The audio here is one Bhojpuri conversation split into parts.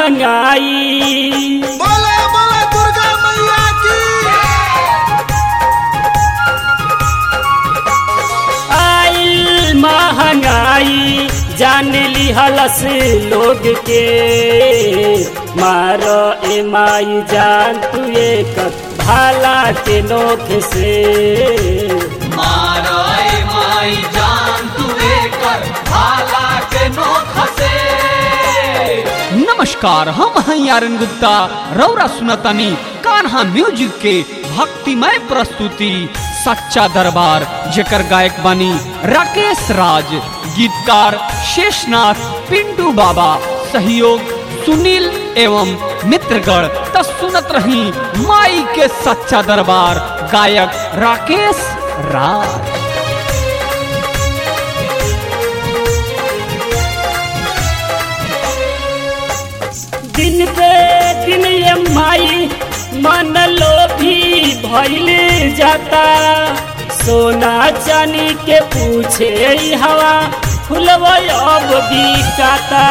महंगाई बोला बोला दुर्गा मैया की आइल महंगाई जान लिहलस लोग के मार ए माई जान तू एक भाला के नोख से माराए माई जान तू कर भाला के नोख से नमस्कार हम हैं यारन गुप्ता रौरा सुनतनी कान्हा म्यूजिक के भक्तिमय प्रस्तुति सच्चा दरबार जेकर गायक बनी राकेश राज गीतकार शेषनाथ पिंटू बाबा सहयोग सुनील एवं मित्रगण त सुनत रही माई के सच्चा दरबार गायक राकेश राज दिन पे दिन ये माई मन लोभी भइल जाता सोना चांदी के पूछे ई हवा फुलवा अब बिकाता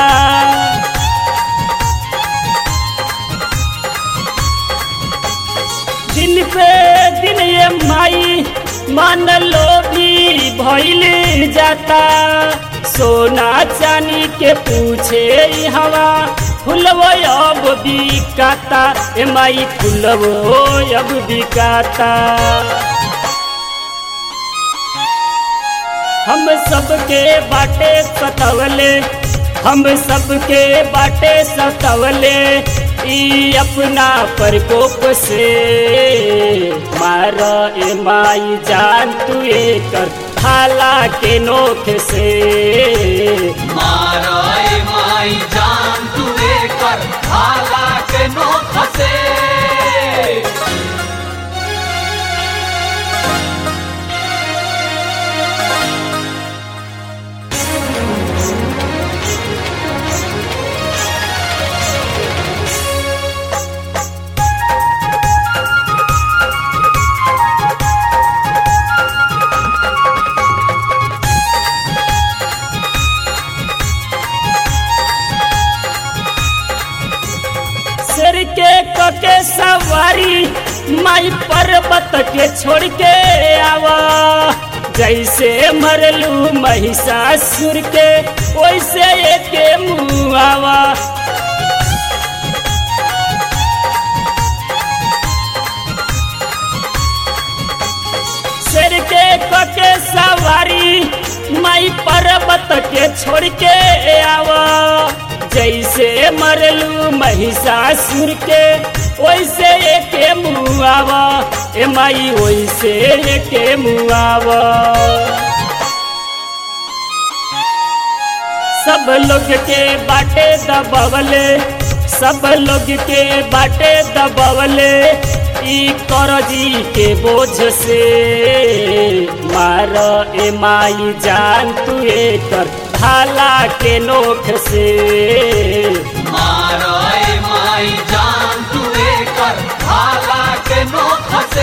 दिन पे दिन ये माई मन लोभी भइल जाता सोना चांदी के पूछे ई हवा फुलवो अब बिकाता ए माई फुलवो अब बिकाता हम सबके बाटे सतवले हम सबके बाटे सतवले ई अपना प्रकोप से मार ए माई जान तू कर भाला के नोख से माराए माई जान तू कर भाला के नोख से सिर के कके सवारी माई पर्वत के छोड़ के आवा जैसे मरलू महिषासुर के वैसे एके मुआवा सिर के कके सवारी माई पर्वत के छोड़ के आवा जैसे मरलू महिषासुर के वैसे एके मुआवा ए माई वैसे एके मुआवा सब लोग के बाटे दबवले सब लोग के बाटे दबवले ई करजी के बोझ से मार ए माई जान तू कर भाला के नोख से माराए माई जान तू कर भाला के नोख से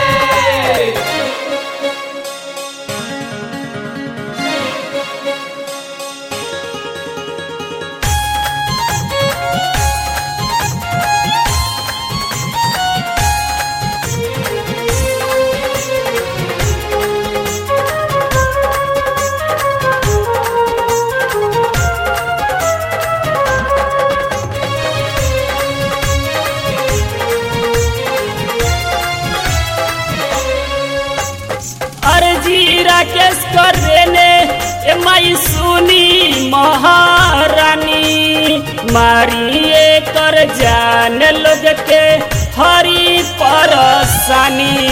अर्जी राकेश कर रेने ए माई सुनी महारानी मारिए कर जान लोग के हरी परसानी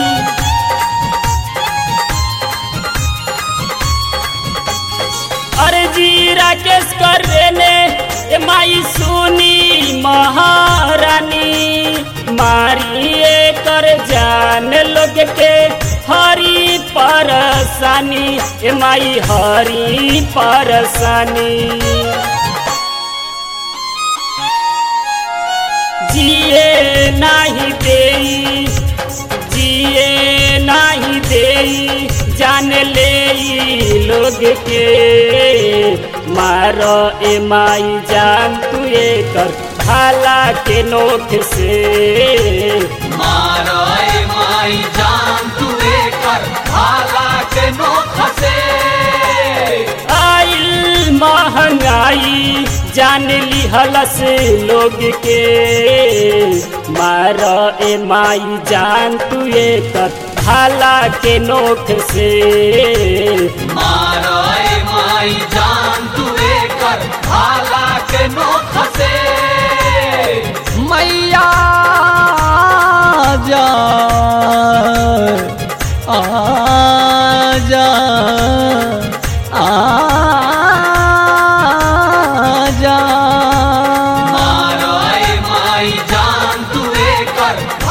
अर्जी राकेश कर रेने ए माई सुनी महारानी मारिए कर जान लोग के हरी परसानी ए माई हरी परसानी जिए नाही देई जिए नाही देई जान ले ई लोग के मार ए माई जान तू कर भाला के नोख से मारो ए माई जान तू कर भाला के नोख से आइल महंगाई जान ली हलस लोग के मार ए माई जान तू कर भाला के नोख से मारो ए माई जान तू कर भाला के नोख से मैया जा आजा आजा मारो ए माई जान तू कर